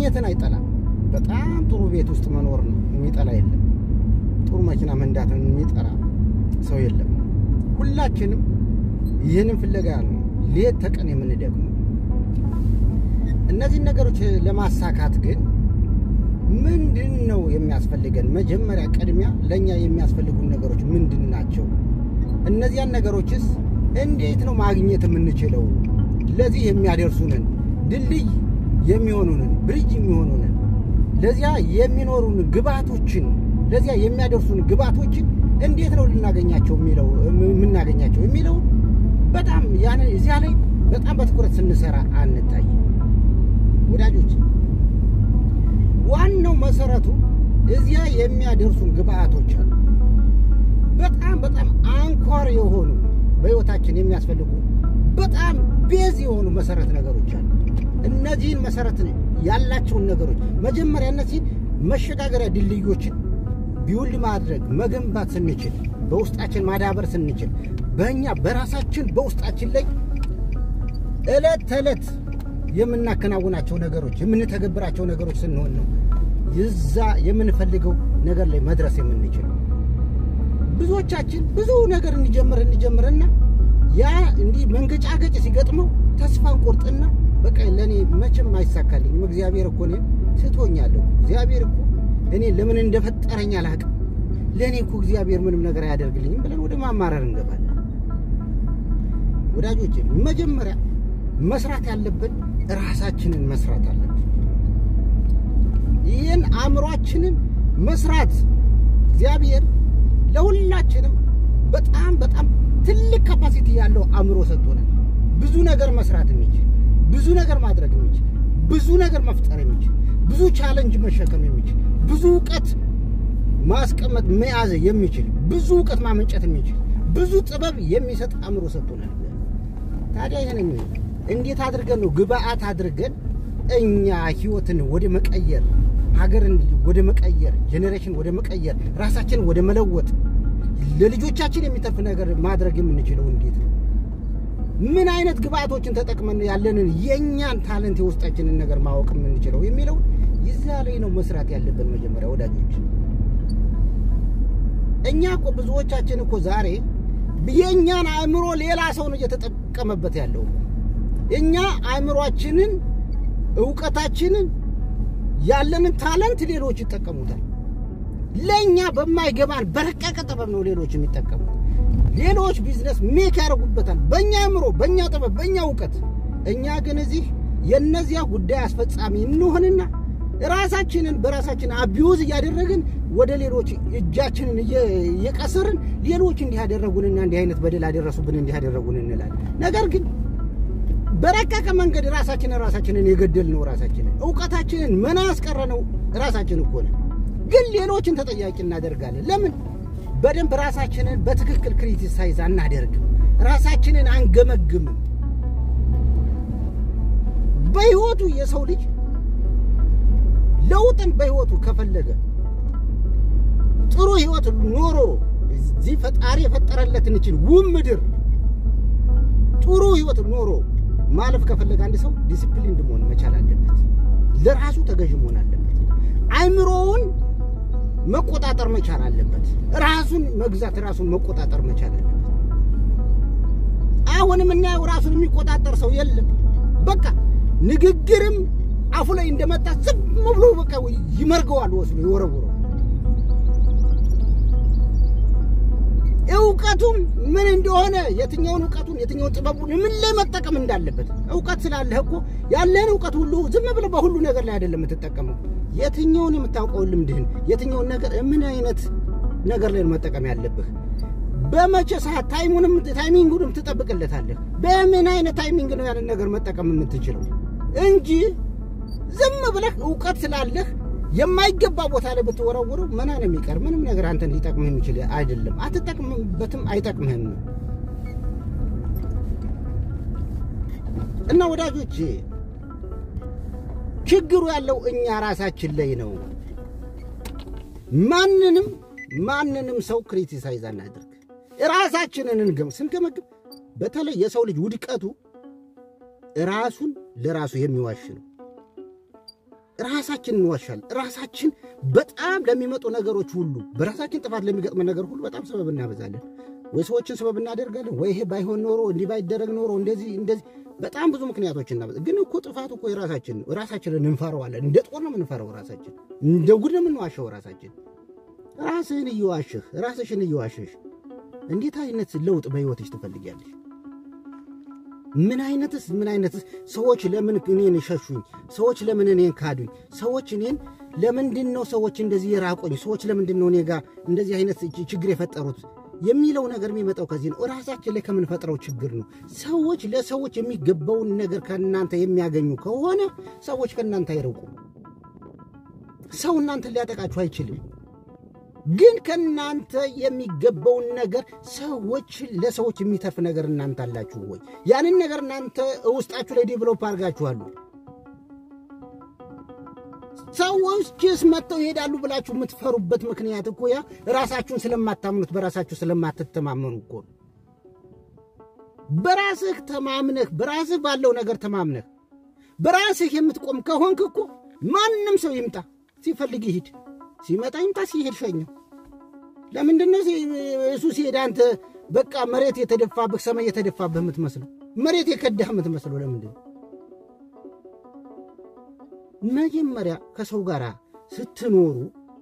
ቤትን አይጠላም። በጣም ጥሩ ቤት ውስጥ መኖር ነው የሚጠላ የለም። ጥሩ መኪና መንዳትን የሚጠራ ሰው የለም። ሁላችንም ይህንን ፍለጋ ነው ሌት ተቀን የምንደግመው። እነዚህን ነገሮች ለማሳካት ግን ምንድን ነው የሚያስፈልገን? መጀመሪያ ቅድሚያ ለእኛ የሚያስፈልጉን ነገሮች ምንድን ናቸው? እነዚያን ነገሮችስ እንዴት ነው ማግኘት የምንችለው? ለዚህ የሚያደርሱንን ድልድይ የሚሆኑንን ብሪጅ የሚሆኑንን ለዚያ የሚኖሩን ግብዓቶችን ለዚያ የሚያደርሱን ግብዓቶችን እንዴት ነው ልናገኛቸው የሚለው የምናገኛቸው የሚለው በጣም ያን እዚያ ላይ በጣም በትኩረት ስንሰራ አንታይም ወዳጆች። ዋናው መሰረቱ እዚያ የሚያደርሱን ግብዓቶች አሉ። በጣም በጣም አንኳር የሆኑ በህይወታችን የሚያስፈልጉ በጣም ቤዝ የሆኑ መሰረት ነገሮች አሉ። እነዚህን መሰረት ያላቸውን ነገሮች መጀመሪያ እነዚህን መሸጋገሪያ ድልድዮችን ቢውልድ ማድረግ መገንባት ስንችል፣ በውስጣችን ማዳበር ስንችል፣ በእኛ በራሳችን በውስጣችን ላይ እለት ተዕለት የምናከናውናቸው ነገሮች የምንተገብራቸው ነገሮች ስንሆን ነው ይዛ የምንፈልገው ነገር ላይ መድረስ የምንችለው። ብዙዎቻችን ብዙ ነገር እንጀምር እንጀምርና ያ እንዲህ መንገጫገጭ ሲገጥመው ተስፋ እንቆርጥና በቃ ለእኔ መቼም አይሳካልኝም፣ እግዚአብሔር እኮ እኔን ስቶኛለሁ፣ እግዚአብሔር እኮ እኔ ለምን እንደፈጠረኝ አላውቅም፣ ለእኔ እኮ እግዚአብሔር ምንም ነገር አያደርግልኝም ብለን ወደ ማማረር እንገባለን። ወዳጆቼ መጀመሪያ መስራት ያለብን ራሳችንን መስራት አለብን። ይህን አእምሯችንን መስራት እግዚአብሔር ለሁላችንም በጣም በጣም ትልቅ ካፓሲቲ ያለው አእምሮ ሰጥቶናል። ብዙ ነገር መስራት የሚችል ብዙ ነገር ማድረግ የሚችል ብዙ ነገር መፍጠር የሚችል ብዙ ቻለንጅ መሸከም የሚችል ብዙ እውቀት ማስቀመጥ መያዝ የሚችል ብዙ እውቀት ማመንጨት የሚችል ብዙ ጥበብ የሚሰጥ አእምሮ ሰጥቶናል። ታዲያ ይህንን እንዴት አድርገን ነው ግብአት አድርገን እኛ ህይወትን ወደ መቀየር ሀገርን ወደ መቀየር ጄኔሬሽን ወደ መቀየር ራሳችንን ወደ መለወጥ ለልጆቻችን የሚተርፍ ነገር ማድረግ የምንችለው እንዴት ነው? ምን አይነት ግብአቶችን ተጠቅመን ያለንን የእኛን ታለንት የውስጣችንን ነገር ማወቅ የምንችለው የሚለው ይዛ ላይ ነው መስራት ያለብን። መጀመሪያ ወዳጆች፣ እኛ እኮ ብዙዎቻችን እኮ ዛሬ የእኛን አእምሮ ሌላ ሰው ነው እየተጠቀመበት ያለው። እኛ አእምሯችንን፣ እውቀታችንን፣ ያለንን ታለንት ሌሎች ይጠቀሙታል። ለእኛ በማይገባን በረቀቀ ጥበብ ነው ሌሎች የሚጠቀሙት። ሌሎች ቢዝነስ ሜክ ያደርጉበታል በእኛ አእምሮ፣ በእኛ ጥበብ፣ በእኛ እውቀት። እኛ ግን እዚህ የእነዚያ ጉዳይ አስፈጻሚ እንሆንና ራሳችንን በራሳችን አቢዩዝ እያደረግን ወደ ሌሎች እጃችንን እየቀሰርን ሌሎች እንዲህ ያደረጉንና እንዲህ አይነት በደል አደረሱብን እንዲህ ያደረጉን እንላለን። ነገር ግን በረቀቀ መንገድ ራሳችንን ራሳችንን የገደል ነው ራሳችንን እውቀታችንን መና ያስቀረ ነው ራሳችን እኮ ነን። ግን ሌሎችን ተጠያቂ እናደርጋለን። ለምን? በደንብ ራሳችንን በትክክል ክሪቲሳይዝ አናደርግም። ራሳችንን አንገመግምም። በህይወቱ የሰው ልጅ ለውጥን በህይወቱ ከፈለገ ጥሩ ህይወት ኖሮ እዚህ ፈጣሪ የፈጠረለትን ይችን ውብ ምድር ጥሩ ህይወት ኖሮ ማለፍ ከፈለገ አንድ ሰው ዲሲፕሊን መሆን መቻል አለበት። ለራሱ ተገዥ መሆን አለበት። አይምሮውን መቆጣጠር መቻል አለበት። ራሱን መግዛት፣ ራሱን መቆጣጠር መቻል አለበት። አሁን የምናየው ራሱን የሚቆጣጠር ሰው የለም። በቃ ንግግርም አፉ ላይ እንደመጣ ዝም ብሎ በቃ ይመርገዋል፣ ወስዶ ይወረውረው። እውቀቱም ምን እንደሆነ የትኛውን እውቀቱን የትኛውን ጥበቡን ምን ላይ መጠቀም እንዳለበት እውቀት ስላለህ እኮ ያለህን እውቀት ሁሉ ዝም ብለህ በሁሉ ነገር ላይ አይደለም የምትጠቀመው። የትኛውን የምታውቀውን ልምድህን የትኛውን ነገር ምን አይነት ነገር ላይ መጠቀም ያለብህ በመቼ ሰዓት ታይሙንም ታይሚንጉንም ትጠብቅለታለህ። በምን አይነት ታይሚንግ ነው ያንን ነገር መጠቀም የምትችለው እንጂ ዝም ብለህ እውቀት ስላለህ የማይገባ ቦታ ላይ ብትወረውረው መና ነው የሚቀር። ምንም ነገር አንተን ሊጠቅምህ የሚችል አይደለም። አትጠቅምበትም፣ አይጠቅምህም። እና ወዳጆች ችግሩ ያለው እኛ ራሳችን ላይ ነው። ማንንም ማንንም ሰው ክሪቲሳይዝ አናድርግ። ራሳችንን እንገም ስንገመግም በተለይ የሰው ልጅ ውድቀቱ ራሱን ለራሱ የሚዋሽ ነው። ራሳችን እንዋሻል። ራሳችን በጣም ለሚመጡ ነገሮች ሁሉ በራሳችን ጥፋት ለሚገጥመን ነገር ሁሉ በጣም ሰበብ እናበዛለን። ወይ ሰዎችን ሰበብ እናደርጋለን፣ ወይ ይሄ ባይሆን ኖሮ እንዲህ ባይደረግ ኖሮ እንደዚህ እንደዚህ በጣም ብዙ ምክንያቶች እናበዛ። ግን እኮ ጥፋቱ እኮ የራሳችን ነው። ራሳችንን እንፈረዋለን። እንደ ጦር ነው የምንፈረው። ራሳችን እንደ ጉድ ነው የምንዋሸው። ራሳችን ራስህን እየዋሽህ ራስሽን እየዋሸሽ እንዴት አይነት ለውጥ በሕይወትሽ ትፈልጊያለሽ? ምን አይነትስ ምን አይነትስ ሰዎች ለምን እኔን ሸሹኝ? ሰዎች ለምን እኔን ካዱኝ? ሰዎች እኔን ለምንድን ነው ሰዎች እንደዚህ የራቆኝ? ሰዎች ለምንድን ነው እኔ ጋር እንደዚህ አይነት ችግር የፈጠሩት የሚለው ነገር የሚመጣው ከዚህ ነው። ራሳችን ላይ ከምንፈጥረው ችግር ነው። ሰዎች ለሰዎች የሚገባውን ነገር ከእናንተ የሚያገኙ ከሆነ ሰዎች ከእናንተ አይርቁም። ሰው እናንተን ሊያጠቃችሁ አይችልም። ግን ከእናንተ የሚገባውን ነገር ሰዎች ለሰዎች የሚተርፍ ነገር እናንተ አላችሁ ወይ? ያንን ነገር እናንተ ውስጣችሁ ላይ ዴቨሎፕ አድርጋችኋሉ? ሰዎችስ መጥተው ይሄዳሉ ብላችሁ የምትፈሩበት ምክንያት እኮ ያ ራሳችሁን ስለማታምኑት በራሳችሁ ስለማትተማመኑ እኮ ነው። በራስህ ተማምነህ በራስህ ባለው ነገር ተማምነህ በራስህ የምትቆም ከሆንክ እኮ ማንም ሰው ይምጣ ሲፈልግ ይሂድ ሲመጣ ይምጣ፣ ሲሄድ ሸኘው። ለምንድን ነው እሱ ሲሄድ አንተ በቃ መሬት የተደፋብህ ሰማይ የተደፋብህ የምትመስለው መሬት የከዳህ የምትመስለው ለምንድን ነው? መጀመሪያ ከሰው ጋር ስትኖሩ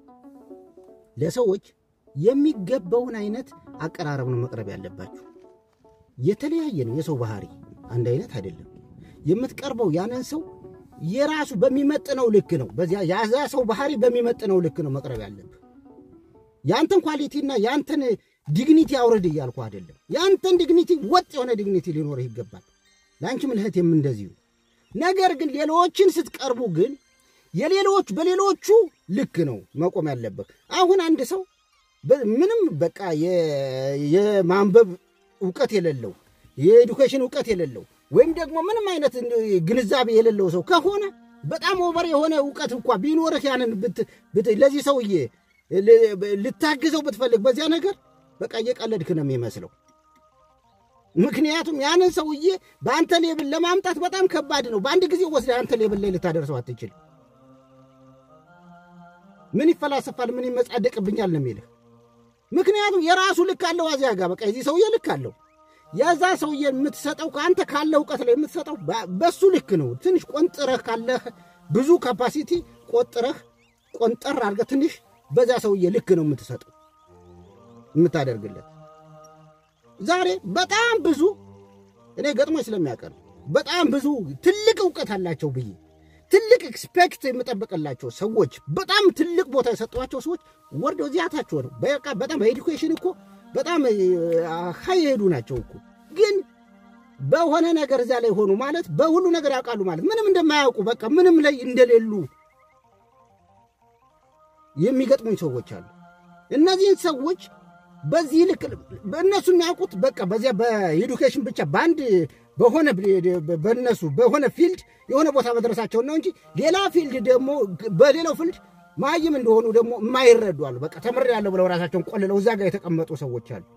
ለሰዎች የሚገባውን አይነት አቀራረብ ነው መቅረብ ያለባችሁ። የተለያየ ነው የሰው ባህሪ፣ አንድ አይነት አይደለም። የምትቀርበው ያንን ሰው የራሱ በሚመጥነው ልክ ነው። በዚያ ያዛ ሰው ባህሪ በሚመጥነው ልክ ነው መቅረብ ያለብህ። ያንተን ኳሊቲና ያንተን ዲግኒቲ አውረድ እያልኩ አይደለም። ያንተን ዲግኒቲ ወጥ የሆነ ዲግኒቲ ሊኖርህ ይገባል። ለአንቺም ልህቴም እንደዚሁ። ነገር ግን ሌሎችን ስትቀርቡ ግን የሌሎች በሌሎቹ ልክ ነው መቆም ያለብህ። አሁን አንድ ሰው ምንም በቃ የማንበብ እውቀት የሌለው የኤዱኬሽን እውቀት የሌለው ወይም ደግሞ ምንም አይነት ግንዛቤ የሌለው ሰው ከሆነ በጣም ኦቨር የሆነ እውቀት እንኳ ቢኖርህ ያንን ለዚህ ሰውዬ ልታግዘው ብትፈልግ በዚያ ነገር በቃ እየቀለድክ ነው የሚመስለው። ምክንያቱም ያንን ሰውዬ በአንተ ሌብል ለማምጣት በጣም ከባድ ነው። በአንድ ጊዜ ወስደህ አንተ ሌብል ላይ ልታደርሰው አትችል። ምን ይፈላሰፋል፣ ምን ይመጻደቅብኛል ነው የሚልህ። ምክንያቱም የራሱ ልክ አለው። አዚያ ጋር በቃ የዚህ ሰውዬ ልክ አለው። የዛ ሰውዬ የምትሰጠው ከአንተ ካለ እውቀት ላይ የምትሰጠው በሱ ልክ ነው። ትንሽ ቆንጥረህ ካለህ ብዙ ካፓሲቲ ቆጥረህ ቆንጠር አድርገህ ትንሽ በዛ ሰውዬ ልክ ነው የምትሰጠው የምታደርግለት። ዛሬ በጣም ብዙ እኔ ገጥሞኝ ስለሚያቀር በጣም ብዙ ትልቅ እውቀት አላቸው ብዬ ትልቅ ኤክስፔክት የምጠብቅላቸው ሰዎች በጣም ትልቅ ቦታ የሰጠኋቸው ሰዎች ወርደው እዚያታቸው ነው። በቃ በጣም በኤዱኬሽን እኮ በጣም ሀይ የሄዱ ናቸው እኮ ግን በሆነ ነገር እዚያ ላይ ሆኑ ማለት በሁሉ ነገር ያውቃሉ ማለት ምንም እንደማያውቁ በቃ ምንም ላይ እንደሌሉ የሚገጥሙኝ ሰዎች አሉ። እነዚህን ሰዎች በዚህ ልክ በእነሱ የሚያውቁት በቃ በዚያ በኤዱኬሽን ብቻ በአንድ በሆነ በእነሱ በሆነ ፊልድ የሆነ ቦታ መድረሳቸውን ነው እንጂ ሌላ ፊልድ ደግሞ በሌላው ፊልድ ማይም እንደሆኑ ደግሞ የማይረዱ አሉ። በቃ ተምሬያለሁ ብለው ራሳቸውን ቆልለው እዛ ጋር የተቀመጡ ሰዎች አሉ።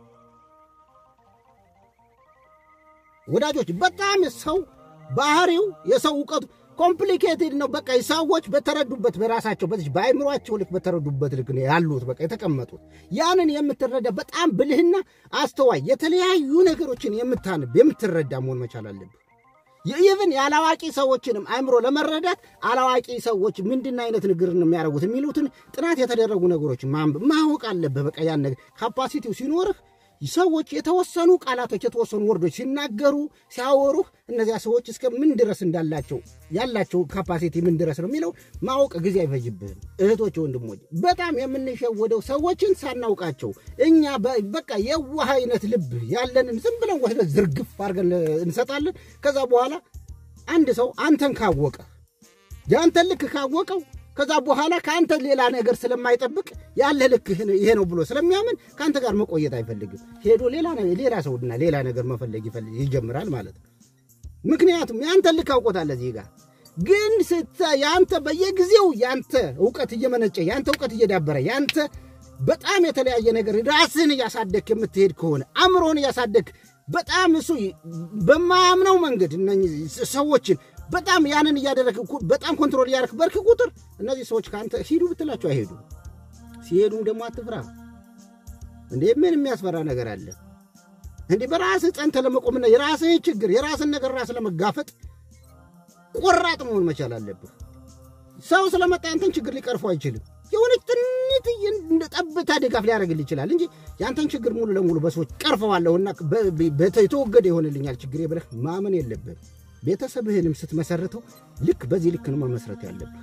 ወዳጆች በጣም ሰው ባህሪው የሰው እውቀቱ ኮምፕሊኬትድ ነው። በቃ ሰዎች በተረዱበት በራሳቸው በዚህ በአይምሯቸው ልክ በተረዱበት ልክ ነው ያሉት በቃ የተቀመጡት። ያንን የምትረዳ በጣም ብልህና አስተዋይ የተለያዩ ነገሮችን የምታንብ የምትረዳ መሆን መቻል አለብህ። ኢቭን የአላዋቂ ሰዎችንም አይምሮ ለመረዳት አላዋቂ ሰዎች ምንድን አይነት ንግግር ነው የሚያደርጉት የሚሉትን ጥናት የተደረጉ ነገሮችን ማንበብ ማወቅ አለብህ። በቃ ያን ነገር ካፓሲቲው ሲኖርህ ሰዎች የተወሰኑ ቃላቶች የተወሰኑ ወርዶች ሲናገሩ ሲያወሩህ እነዚያ ሰዎች እስከ ምን ድረስ እንዳላቸው ያላቸው ካፓሲቲ ምን ድረስ ነው የሚለው ማወቅ ጊዜ አይፈጅብህም። እህቶች፣ ወንድሞች በጣም የምንሸወደው ሰዎችን ሳናውቃቸው እኛ በቃ የዋህ አይነት ልብ ያለንን ዝም ብለን ወስደን ዝርግፍ አድርገን እንሰጣለን። ከዛ በኋላ አንድ ሰው አንተን ካወቀ የአንተን ልክ ካወቀው ከዛ በኋላ ከአንተ ሌላ ነገር ስለማይጠብቅ ያለ ልክ ይሄ ነው ብሎ ስለሚያምን ከአንተ ጋር መቆየት አይፈልግም። ሄዶ ሌላ ሰውና ሌላ ነገር መፈለግ ይጀምራል ማለት ነው። ምክንያቱም የአንተ ልክ አውቆታል። እዚህ ጋር ግን የአንተ በየጊዜው የአንተ እውቀት እየመነጨ የአንተ እውቀት እየዳበረ የአንተ በጣም የተለያየ ነገር ራስህን እያሳደግ የምትሄድ ከሆነ አእምሮህን እያሳደግ በጣም እሱ በማያምነው መንገድ እነኝህ ሰዎችን በጣም ያንን እያደረግ በጣም ኮንትሮል እያደረግ በርክ ቁጥር እነዚህ ሰዎች ከአንተ ሂዱ ብትላቸው አይሄዱ። ሲሄዱም ደግሞ አትፍራ እንዴ! ምን የሚያስፈራ ነገር አለ እንዴ? በራስህ ጸንተህ ለመቆምና የራስህ ችግር የራስን ነገር ራስ ለመጋፈጥ ቆራጥ መሆን መቻል አለብህ። ሰው ስለመጣ ያንተን ችግር ሊቀርፈው አይችልም። የሆነች ትንት ጠብታ ድጋፍ ሊያደርግልህ ይችላል እንጂ ያንተን ችግር ሙሉ ለሙሉ በሰዎች ቀርፈዋለሁና የተወገደ ይሆንልኛል ችግሬ ብለህ ማመን የለብህም። ቤተሰብህንም ስትመሰርተው ልክ በዚህ ልክ ነው መመስረት ያለብህ።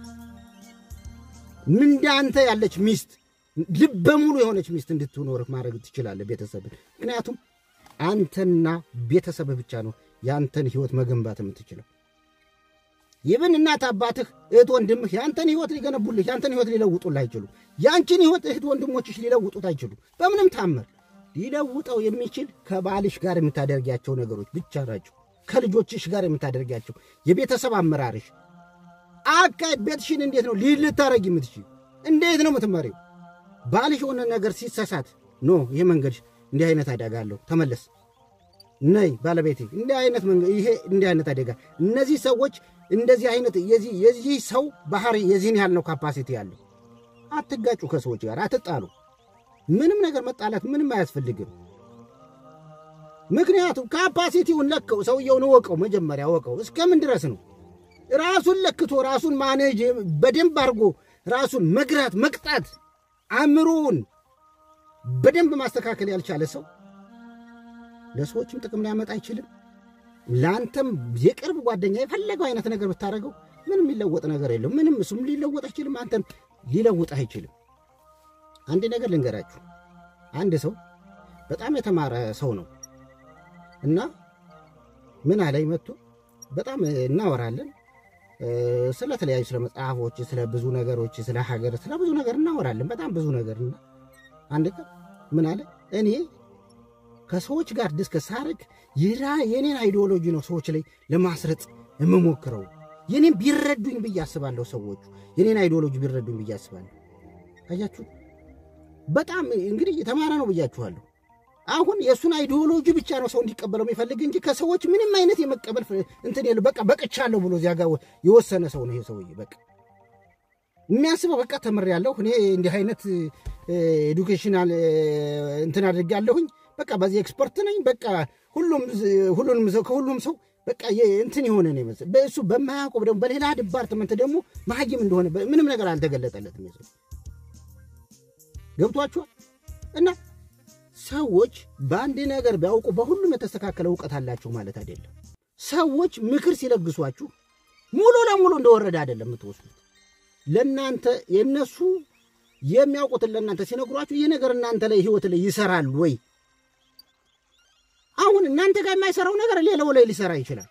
እንዳንተ ያለች ሚስት ልበ ሙሉ የሆነች ሚስት እንድትኖርህ ማድረግ ትችላለህ ቤተሰብን። ምክንያቱም አንተና ቤተሰብህ ብቻ ነው የአንተን ህይወት መገንባት የምትችለው። ይብን እናት አባትህ፣ እህት ወንድምህ የአንተን ህይወት ሊገነቡልህ የአንተን ህይወት ሊለውጡልህ አይችሉም። የአንቺን ህይወት እህት ወንድሞችሽ ሊለውጡት አይችሉም። በምንም ታምር ሊለውጠው የሚችል ከባልሽ ጋር የምታደርጊያቸው ነገሮች ብቻ ናቸው። ከልጆችሽ ጋር የምታደርጊያቸው የቤተሰብ አመራርሽ አካሄድ፣ ቤትሽን እንዴት ነው ልታረጊ የምትችል? እንዴት ነው የምትመሪው? ባልሽ የሆነ ነገር ሲሳሳት ኖ ይህ መንገድሽ እንዲህ አይነት አደጋ አለው ተመለስ ነይ ባለቤቴ እንዲህ አይነት ይሄ እንዲህ አይነት አደጋ እነዚህ ሰዎች እንደዚህ አይነት የዚህ ሰው ባህሪ የዚህን ያህል ነው ካፓሲቲ ያለው። አትጋጩ፣ ከሰዎች ጋር አትጣሉ። ምንም ነገር መጣላት ምንም አያስፈልግም። ምክንያቱም ካፓሲቲውን ለከው ሰውየውን እወቀው፣ መጀመሪያ እወቀው። እስከምን ድረስ ነው ራሱን ለክቶ ራሱን ማኔጅ በደንብ አድርጎ ራሱን መግራት መቅጣት አእምሮውን በደንብ ማስተካከል ያልቻለ ሰው ለሰዎችም ጥቅም ሊያመጣ አይችልም። ለአንተም የቅርብ ጓደኛ የፈለገው አይነት ነገር ብታደርገው ምንም የሚለወጥ ነገር የለም። ምንም እሱም ሊለወጥ አይችልም፣ አንተም ሊለውጥ አይችልም። አንድ ነገር ልንገራችሁ። አንድ ሰው በጣም የተማረ ሰው ነው እና ምን አለኝ መጥቶ በጣም እናወራለን ስለ ተለያዩ ስለ መጽሐፎች፣ ስለ ብዙ ነገሮች፣ ስለ ሀገር፣ ስለ ብዙ ነገር እናወራለን። በጣም ብዙ ነገር እና አንድ ቀን ምን አለ እኔ ከሰዎች ጋር ዲስከስ ሳደርግ ይራ የኔን አይዲዮሎጂ ነው ሰዎች ላይ ለማስረጽ የምሞክረው። የኔን ቢረዱኝ ብዬ አስባለሁ። ሰዎቹ የኔን አይዲዮሎጂ ቢረዱኝ ብዬ አስባለሁ። አያችሁ፣ በጣም እንግዲህ የተማረ ነው ብያችኋለሁ። አሁን የእሱን አይዲዮሎጂ ብቻ ነው ሰው እንዲቀበለው የሚፈልግ እንጂ ከሰዎች ምንም አይነት የመቀበል እንትን የለ። በቃ በቅቻለሁ ብሎ እዚያ ጋር የወሰነ ሰው ነው ይሄ ሰውዬ። በቃ የሚያስበው በቃ ተምሬያለሁ እኔ እንዲህ አይነት ኤዱኬሽናል እንትን አድርጌያለሁኝ በቃ በዚህ ኤክስፐርት ነኝ። በቃ ሁሉም ሁሉንም ሰው ከሁሉም ሰው በቃ እንትን የሆነ ነው ይመስል በእሱ በማያውቀው ደግሞ በሌላ ዲፓርትመንት ደግሞ መሀይም እንደሆነ ምንም ነገር አልተገለጠለትም። ይመስል ገብቷችኋል። እና ሰዎች በአንድ ነገር ቢያውቁ በሁሉም የተስተካከለ እውቀት አላቸው ማለት አይደለም። ሰዎች ምክር ሲለግሷችሁ ሙሉ ለሙሉ እንደወረደ አይደለም የምትወስዱት። ለእናንተ የእነሱ የሚያውቁትን ለእናንተ ሲነግሯችሁ ይህ ነገር እናንተ ላይ ህይወት ላይ ይሰራል ወይ አሁን እናንተ ጋር የማይሰራው ነገር ሌላው ላይ ሊሰራ ይችላል።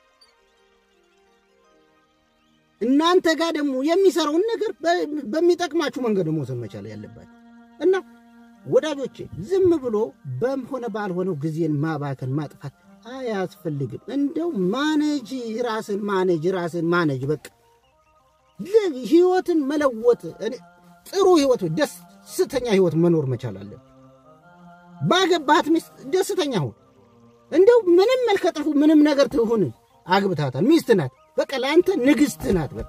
እናንተ ጋር ደግሞ የሚሰራውን ነገር በሚጠቅማችሁ መንገድ መውሰድ መቻል ያለባችሁ እና ወዳጆቼ፣ ዝም ብሎ በሆነ ባልሆነው ጊዜን ማባከን ማጥፋት አያስፈልግም። እንደው ማኔጅ ራስን ማኔጅ ራስን ማኔጅ በቃ ህይወትን መለወጥ ጥሩ ህይወት ደስተኛ ህይወት መኖር መቻል አለን። ባገባት ሚስት ደስተኛ ሁን። እንደው ምንም መልከጥፉ ምንም ነገር ትሁን አግብታታል፣ ሚስት ናት። በቃ ለአንተ ንግሥት ናት። በቃ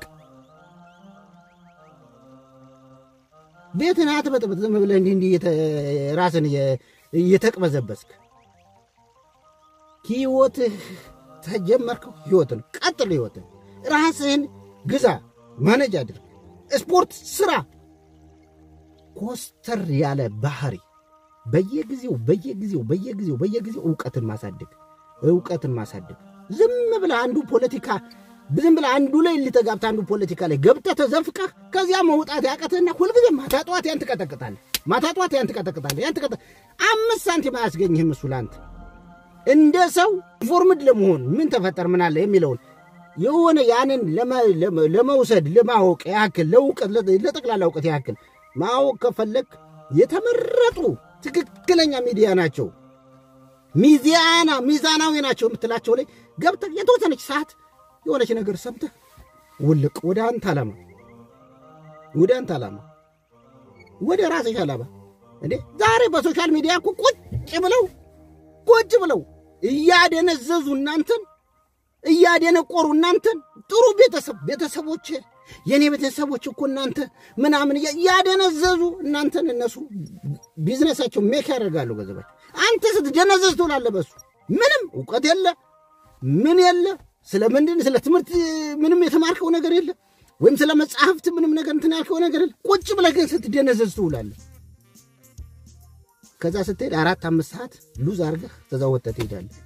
ቤትን አትበጥብጥ። ዝም ብለህ እንዲህ እንዲህ ራስን እየተቅበዘበስክ ህይወትህ ተጀመርከው ህይወትን ቀጥሎ ህይወትን ራስህን ግዛ፣ ማነጅ አድርግ፣ ስፖርት ስራ፣ ኮስተር ያለ ባህሪ በየጊዜው በየጊዜው በየጊዜው በየጊዜው እውቀትን ማሳደግ እውቀትን ማሳደግ። ዝም ብለህ አንዱ ፖለቲካ ዝም ብለህ አንዱ ላይ ልተጋብተህ አንዱ ፖለቲካ ላይ ገብተህ ተዘፍቀህ ከዚያ መውጣት ያቀትህና ሁልጊዜ ማታ ጠዋት ያን ትቀጠቅጣለህ፣ ማታ ጠዋት ያን ትቀጠቅጣለህ። ያን ትቀጠ አምስት ሳንቲም አያስገኝህም እሱ ለአንተ እንደ ሰው ኢንፎርምድ ለመሆን ምን ተፈጠር ምን አለ የሚለውን የሆነ ያንን ለመውሰድ ለማወቅ ያክል ለእውቀት ለጠቅላላ እውቀት ያክል ማወቅ ከፈለግ የተመረጡ ትክክለኛ ሚዲያ ናቸው ሚዛና ሚዛናዊ ናቸው የምትላቸው ላይ ገብተህ የተወሰነች ሰዓት የሆነች ነገር ሰምተህ ውልቅ ወደ አንተ ዓላማ ወደ አንተ ዓላማ ወደ ራስሽ ዓላማ እንዴ ዛሬ በሶሻል ሚዲያ እኮ ቁጭ ብለው ቁጭ ብለው እያደነዘዙ እናንተን እያደነቆሩ እናንተን ጥሩ ቤተሰብ ቤተሰቦች የእኔ ቤተሰቦች እኮ እናንተ ምናምን ያደነዘዙ እናንተን እነሱ ቢዝነሳቸው ሜክ ያደርጋሉ ገንዘባቸው። አንተ ስትደነዘዝ ትውላለህ። በሱ ምንም እውቀት የለ ምን የለ ስለ ምንድን ስለ ትምህርት ምንም የተማርከው ነገር የለ ወይም ስለ መጽሐፍት ምንም ነገር እንትን ያልከው ነገር የለ። ቁጭ ብለህ ግን ስትደነዘዝ ትውላለህ። ከዛ ስትሄድ አራት አምስት ሰዓት ሉዝ አድርገህ ከዛ ወጥተህ ትሄዳለህ።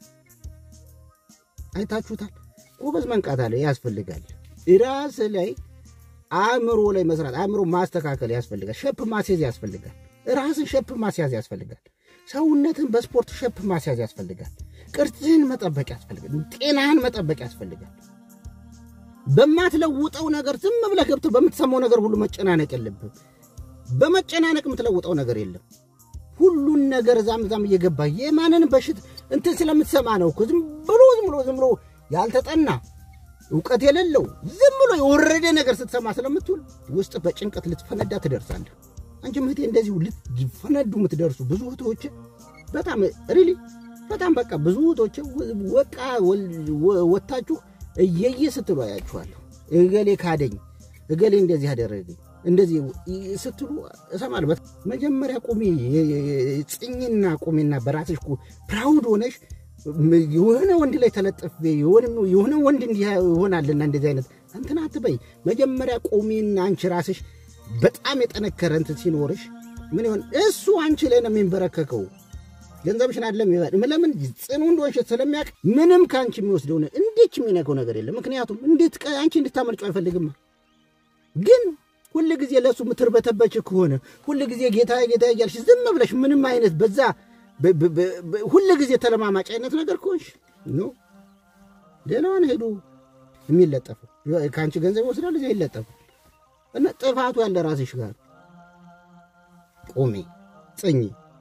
አይታችሁታል። ጎበዝ መንቃት አለ ያስፈልጋል። ራስ ላይ አእምሮ ላይ መስራት አእምሮ ማስተካከል ያስፈልጋል። ሸፕ ማስያዝ ያስፈልጋል። ራስን ሸፕ ማስያዝ ያስፈልጋል። ሰውነትን በስፖርት ሸፕ ማስያዝ ያስፈልጋል። ቅርጽህን መጠበቅ ያስፈልጋል። ጤናህን መጠበቅ ያስፈልጋል። በማትለውጠው ነገር ዝም ብለህ ገብተህ በምትሰማው ነገር ሁሉ መጨናነቅ የለብህም። በመጨናነቅ የምትለውጠው ነገር የለም። ሁሉን ነገር ዛም ዛም እየገባ የማንን በሽት እንትን ስለምትሰማ ነው እኮ ዝም ብሎ ዝም ብሎ ዝም ብሎ ያልተጠና እውቀት የሌለው ዝም ብሎ የወረደ ነገር ስትሰማ ስለምትውል ውስጥ በጭንቀት ልትፈነዳ ትደርሳለህ። አንቺ እህቴ እንደዚሁ ልትፈነዱ የምትደርሱ ብዙ እህቶች በጣም ሪሊ በጣም በቃ ብዙ እህቶች ወቃ ወታችሁ እየየ ስትሉ አያችኋለሁ። እገሌ ካደኝ፣ እገሌ እንደዚህ አደረገኝ እንደዚህ ስትሉ እሰማለሁ። መጀመሪያ ቁሚ፣ ጽኝና ቁሚና በራስሽ ፕራውድ ሆነሽ የሆነ ወንድ ላይ ተለጥፌ የሆነ ወንድ እንዲህ ይሆናልና እንደዚህ አይነት እንትን አትበይ። መጀመሪያ ቁሚና አንቺ ራስሽ በጣም የጠነከረ እንትን ሲኖርሽ ምን ይሆን እሱ አንቺ ላይ ነው የሚንበረከከው። ገንዘብሽን አይደለም ለምን ጽኑ እንደሆንሽ ስለሚያውቅ ምንም ከአንቺ የሚወስደው እንዴች የሚነከው ነገር የለም። ምክንያቱም እንዴት አንቺ እንድታመልጨው አይፈልግም ግን ሁል ጊዜ ለእሱ ምትርበተበች ከሆነ ሁል ጊዜ ጌታ ጌታ እያልሽ ዝም ብለሽ ምንም አይነት በዛ ሁል ጊዜ ተለማማጭ አይነት ነገር ከሆንሽ ኖ ሌላዋን ሄዱ የሚለጠፉ ከአንቺ ገንዘብ ይወስዳል፣ እዚያ ይለጠፉ እና ጥፋቱ ያለ ራስሽ ጋር ቁሚ፣ ጽኚ።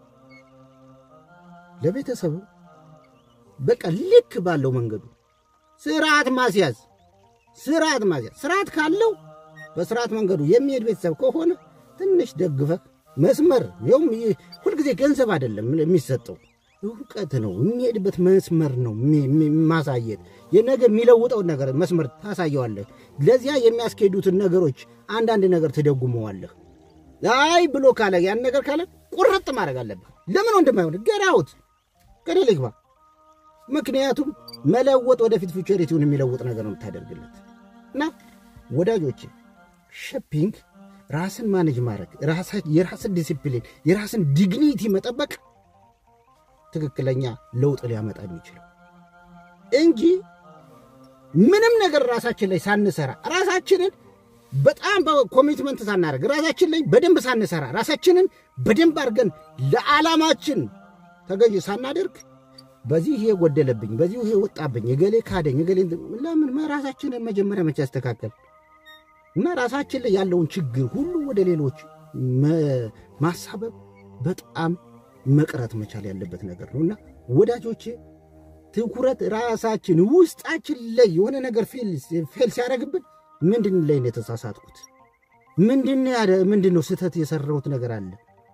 ለቤተሰቡ በቃ ልክ ባለው መንገዱ ስርዓት ማስያዝ ስርዓት ማስያዝ ስርዓት ካለው በስርዓት መንገዱ የሚሄድ ቤተሰብ ከሆነ ትንሽ ደግፈህ መስመር ይኸውም ሁልጊዜ ገንዘብ አይደለም የሚሰጠው እውቀት ነው። የሚሄድበት መስመር ነው ማሳየት። የነገ የሚለውጠውን ነገር መስመር ታሳየዋለህ። ለዚያ የሚያስኬዱትን ነገሮች አንዳንድ ነገር ትደጉመዋለህ። አይ ብሎ ካለ ያን ነገር ካለ ቁርጥ ማድረግ አለብህ። ለምን ወንድማይሆን ገራውት ገደል ይግባ። ምክንያቱም መለወጥ ወደፊት ፊውቸሪቲውን የሚለውጥ ነገር ነው የምታደርግለት እና ወዳጆቼ ሸፒንግ ራስን ማኔጅ ማድረግ የራስን ዲሲፕሊን የራስን ዲግኒቲ መጠበቅ ትክክለኛ ለውጥ ሊያመጣ የሚችለው እንጂ ምንም ነገር ራሳችን ላይ ሳንሰራ ራሳችንን በጣም በኮሚትመንት ሳናደርግ ራሳችን ላይ በደንብ ሳንሰራ ራሳችንን በደንብ አድርገን ለዓላማችን ተገዥ ሳናደርግ በዚህ ይሄ ጎደለብኝ፣ በዚህ ይሄ ወጣብኝ፣ እገሌ ካደኝ፣ እገሌ ለምን ራሳችንን መጀመሪያ መቼ ያስተካከል እና ራሳችን ላይ ያለውን ችግር ሁሉ ወደ ሌሎች ማሳበብ በጣም መቅረት መቻል ያለበት ነገር ነው እና ወዳጆቼ ትኩረት ራሳችን ውስጣችን ላይ የሆነ ነገር ፌል ሲያደርግብን ምንድን ላይ ነው የተሳሳትኩት? ምንድን ነው ስህተት የሰራሁት ነገር አለ?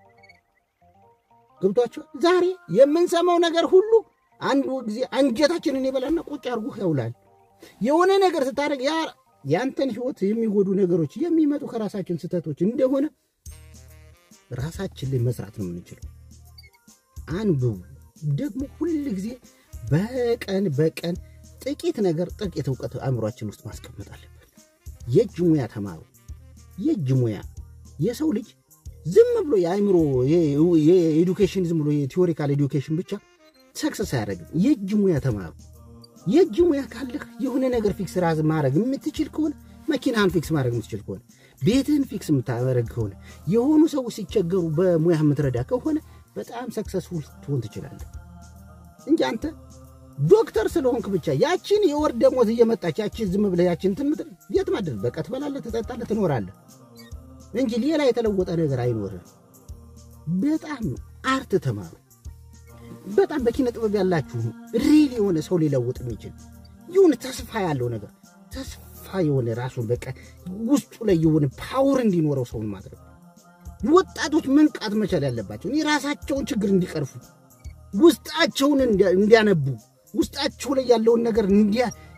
ገብቷቸው ዛሬ የምንሰማው ነገር ሁሉ አንድ ጊዜ አንጀታችንን የበላና ቁጭ አድርጎ ያውላል። የሆነ ነገር ስታደርግ ያንተን ህይወት የሚጎዱ ነገሮች የሚመጡ ከራሳችን ስህተቶች እንደሆነ ራሳችን ላይ መስራት ነው የምንችለው። አንብቡ። ደግሞ ሁል ጊዜ በቀን በቀን ጥቂት ነገር ጥቂት እውቀት አእምሯችን ውስጥ ማስቀመጥ አለብን። የእጅ ሙያ ተማሩ። የእጅ ሙያ የሰው ልጅ ዝም ብሎ የአእምሮ የኤዱኬሽን ዝም ብሎ የቲዎሪካል ኤዱኬሽን ብቻ ሰክሰስ አያደርግም። የእጅ ሙያ ተማሩ። የእጅ ሙያ ካለህ የሆነ ነገር ፊክስ ራስ ማድረግ የምትችል ከሆነ መኪናህን ፊክስ ማድረግ የምትችል ከሆነ ቤትህን ፊክስ የምታደረግ ከሆነ የሆኑ ሰዎች ሲቸገሩ በሙያ የምትረዳ ከሆነ በጣም ሰክሰስፉል ትሆን ትችላለህ እንጂ አንተ ዶክተር ስለሆንክ ብቻ ያችን የወር ደሞዝ እየመጣች ያችን ዝም ብለህ ያችን ትምትል የት ማድረግ በቃ ትበላለህ፣ ትጠጣለህ፣ ትኖራለህ እንጂ ሌላ የተለወጠ ነገር አይኖርህ። በጣም አርት ተማሩ። በጣም በኪነ ጥበብ ያላችሁ ሪል የሆነ ሰው ሊለውጥ የሚችል የሆነ ተስፋ ያለው ነገር ተስፋ የሆነ ራሱን በቃ ውስጡ ላይ የሆነ ፓወር እንዲኖረው ሰውን ማድረግ ወጣቶች መንቃት መቻል ያለባቸው የራሳቸውን ችግር እንዲቀርፉ ውስጣቸውን እንዲያነቡ ውስጣቸው ላይ ያለውን ነገር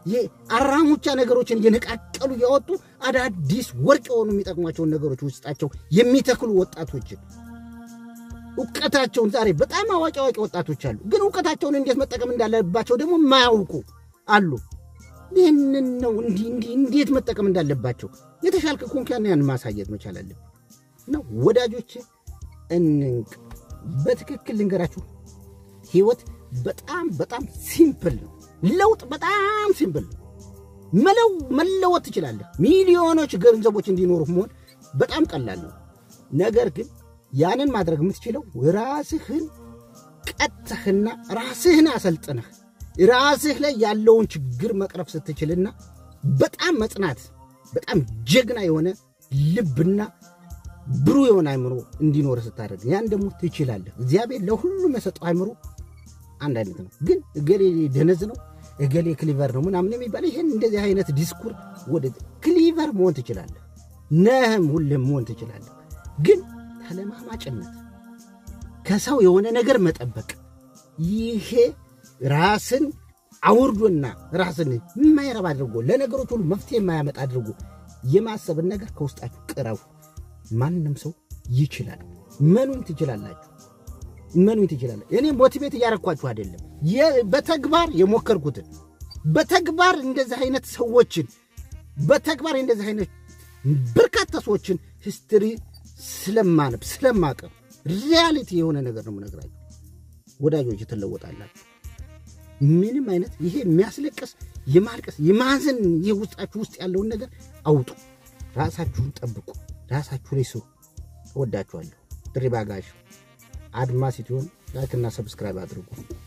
አራሙቻ ነገሮችን እየነቃቀሉ እያወጡ አዳዲስ ወርቅ የሆኑ የሚጠቅሟቸውን ነገሮች ውስጣቸው የሚተክሉ ወጣቶችን እውቀታቸውን ዛሬ በጣም አዋቂ አዋቂ ወጣቶች አሉ፣ ግን እውቀታቸውን እንዴት መጠቀም እንዳለባቸው ደግሞ የማያውቁ አሉ። ይህንን ነው እንዲህ እንዲህ እንዴት መጠቀም እንዳለባቸው የተሻልክ ኮንኪያን ያን ማሳየት መቻል አለብን። እና ወዳጆቼ እንንቅ። በትክክል ልንገራችሁ፣ ህይወት በጣም በጣም ሲምፕል ነው። ለውጥ በጣም ሲምፕል ነው። መለው መለወጥ ትችላለህ። ሚሊዮኖች ገንዘቦች እንዲኖሩ መሆን በጣም ቀላል ነው። ነገር ግን ያንን ማድረግ የምትችለው ራስህን ቀጥተህና ራስህን አሰልጥነህ ራስህ ላይ ያለውን ችግር መቅረፍ ስትችልና በጣም መጽናት በጣም ጀግና የሆነ ልብና ብሩህ የሆነ አይምሮ እንዲኖር ስታደርግ ያን ደግሞ ትችላለህ። እግዚአብሔር ለሁሉም የሰጠው አይምሮ አንድ አይነት ነው። ግን እገሌ ደነዝ ነው፣ እገሌ ክሊቨር ነው ምናምን የሚባል ይህን እንደዚህ አይነት ዲስኩር ወደ ክሊቨር መሆን ትችላለህ፣ ነህም ሁልም መሆን ትችላለህ። ግን ተለማማጭነት፣ ከሰው የሆነ ነገር መጠበቅ፣ ይሄ ራስን አውርዶና ራስን የማይረባ አድርጎ ለነገሮች ሁሉ መፍትሄ የማያመጣ አድርጎ የማሰብን ነገር ከውስጣችሁ ቅረቡ። ማንም ሰው ይችላል። መኑን ትችላላችሁ። መኑን ትችላላችሁ። እኔ ሞቲቬት እያረኳችሁ አይደለም፣ በተግባር የሞከርኩትን በተግባር እንደዚህ አይነት ሰዎችን በተግባር እንደዚህ አይነት በርካታ ሰዎችን ሂስትሪ ስለማነብ ስለማቀር ሪያሊቲ የሆነ ነገር ነው የምነግራችሁ። ወዳጆች ትለወጣላችሁ። ምንም አይነት ይሄ የሚያስለቅስ የማልቀስ የማዘን ይህ ውስጣችሁ ውስጥ ያለውን ነገር አውጡ። ራሳችሁን ጠብቁ። ራሳችሁ ላይ ስሩ። እወዳችኋለሁ። ድሪባ ጋሽ አድማስ ኢትዮን ላይክና ሰብስክራይብ አድርጉ።